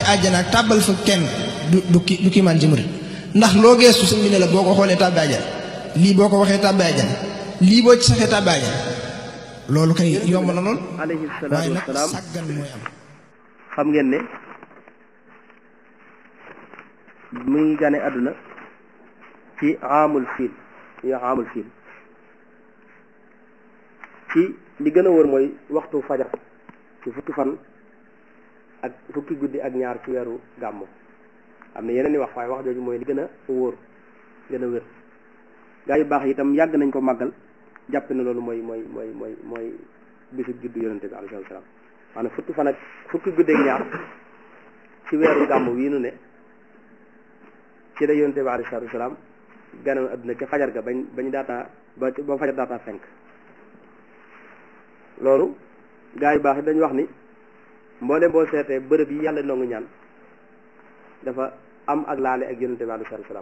àjjana ak tàbbal fa kenn du du ki du kiimaan ci murit ndax loo geestu sëñ bi ne la boo ko xoolee tàbbi àjjana lii boo ko waxee tàbbi àjjana lii boo ci saxee tàbbi àjjana loolu kay yomb na lool alayhi waaye salaatu nag wasalaam sàggan mooy am xam ngeen ne mu ngi gane àdduna ci amul fiil ñu wax amul fiil ci li gën a wër mooy waxtu fajar ci fukki fan ak fukki guddi ak ñaar ci weeru gàmmu am na yeneen i wax waaye wax jooju mooy li gën a wóor gën a wér gaa yu baax yi itam yàgg nañ ko màggal jàpp ne loolu mooy mooy mooy mooy mooy bisu juddu yonente bi alayhi salaam maanaam fukki fan ak fukki guddi ak ñaar ci weeru gàmmu wii nu ne ci la yonente bi alayhi salaatu wasalaam ganoon adduna ca fajar ga bañ bañ daataa ba ba fajar daataa fenk loolu gaa yu baax yi dañu wax ni mboolem boo seetee bërëb yi yàlla nongu ñaan dafa am ak laale ak yonente bi alayhi salaatu wasalaam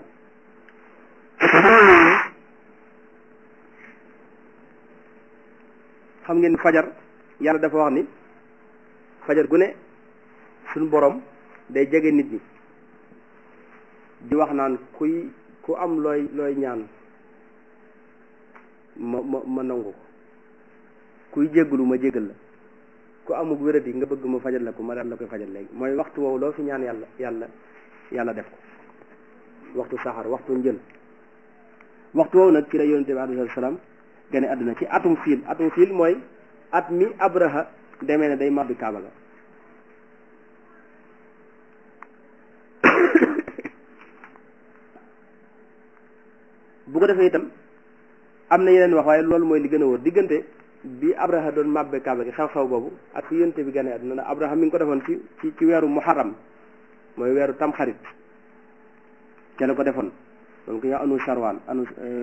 xam ngeen fajar yàlla dafa wax ni fajar gu ne suñu borom day jege nit ñi di wax naan kuy ku am looy looy ñaan ma ma ma nangu ko kuy jéggalu ma jéggal la ku amug wéradi nga bëgg ma fajal la ko ma daal la koy fajal léegi mooy waxtu woowu loo fi ñaan yàlla yàlla yàlla def ko waxtu saxar waxtu njël waxtu woowu nag ci la yonente bi alayhi salaam gane àdduna ci atum fiil atum fiil mooy at mi abraha demee ne day mabbi kaaba ga bu ko defee itam am na yeneen wax waaye loolu mooy li gën a wóor diggante bi abraha doon mabbe kaaba gi xew-xew boobu ak fi yonte bi gane àdduna ndax abraha mi ngi ko defoon ci ci ci weeru muharram mooy weeru tamxarit ca la ko defoon donc yow anu charwaan anu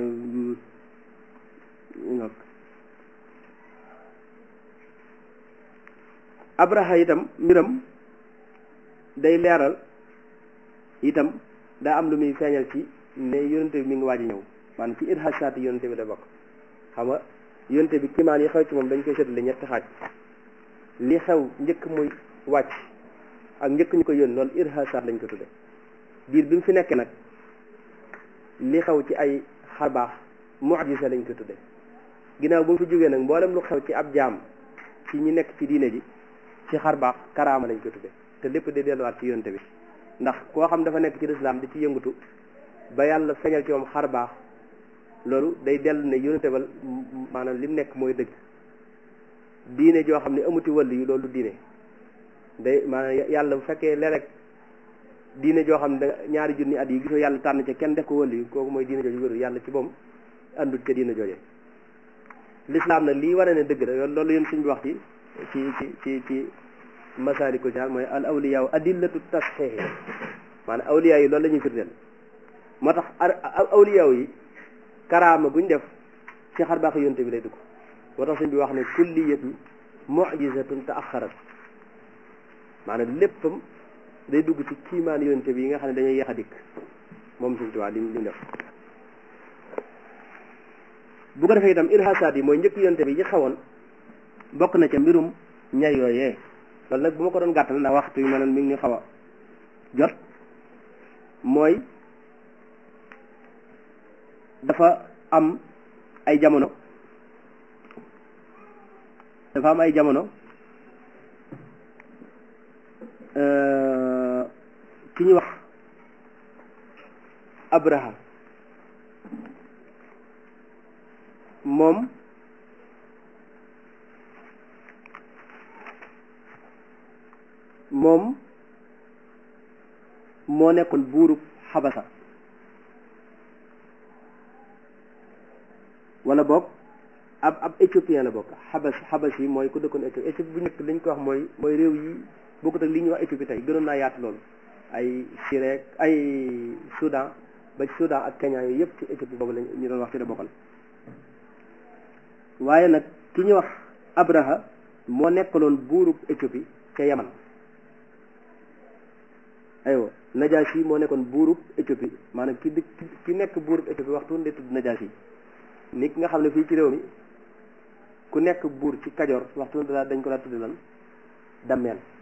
abraha itam mbiram day leeral itam daa am lu muy feeñal ci ne yonente bi mi ngi waaj a ñëw maanaam ci irhasaati yonente bi da bokk xam nga yonente bi kimaan yi xew ci moom dañ koy séddale ñetti xaaj li xew njëkk muy wàcc ak njëkk ñu ko yónni loolu irhasaat lañ ko tudde biir bi mu fi nekkee nag li xew ci ay xarbaax mu'jiza lañ ko tudde ginnaaw bu mu fi jógee nag mboolem lu xew ci ab jaam ci ñi nekk ci diine ji ci xarbaax karaama lañ ko tudde te lépp day delluwaat ci yonente bi ndax koo xam dafa nekk ci lislaam di ci yëngatu ba yàlla feeñal ci moom xar baax loolu day dellu ne yonente ba maanaam li mu nekk mooy dëgg diine joo xam ne amuti wàll yi loolu diine day maanaam yàlla bu fekkee léeg-léeg diine joo xam ne da ñaari junni at yi gisoo yàlla tànn ca kenn def ko wàll yi kooku mooy diine jooju wéru yàlla ci moom àndut ca diine jooje lislaam nag lii wane ne dëgg la loolu yéen suñ bi wax ci ci ci ci ci masaalikul jinaan mooy al awliyaaw adillatu tasxiix maanaam awliyaa yi loolu la ñuy firndeel moo tax awliyaaw yi karaama guñ def ci xar baax yonte bi lay dugg moo tax suñ bi wax ne kulliyatu mujizatun taaxarat maanaam léppam day dugg ci kiimaan yonte bi yi nga xam ne dañuy yeex a dikk moom suñ tuwaa lim lim def bu ko defee itam irhasaat yi mooy njëkk yonte bi yi xawoon bokk na ca mbirum ñay yooyee loolu nag bu ma ko doon gàttal ndax waxtu yu mel mi ngi ñu xaw a jot mooy dafa am ay jamono dafa am ay jamono ki ñu wax Abraha moom moom moo nekkoon buurub xabasa wala boog ab ab éthiopien la bokk xabas xabas yi mooy ku dëkkoon Éthiopie Éthiopie bu njëkk li ñu ko wax mooy mooy réew yi bokkut ak li ñuy wax Éthiopie tey gënoon naa yaatu loolu ay Syrie ay Soudan ba ci Soudan ak Kenya yooyu yëpp ci Éthiopie boobu lañ ñu doon wax ci la bokkoon waaye nag ki ñu wax Abraha moo nekkaloon buurub Éthiopie ca Yaman aywa Najaasi moo nekkoon buurub Éthiopie maanaam ki di ki nekk buurub Éthiopie waxtu ndee tudd Najaasi ni ki nga xam ne fii ci réew mi ku nekk buur ci Kajoor waxtu daa dañ ko daa tudd lan dammeel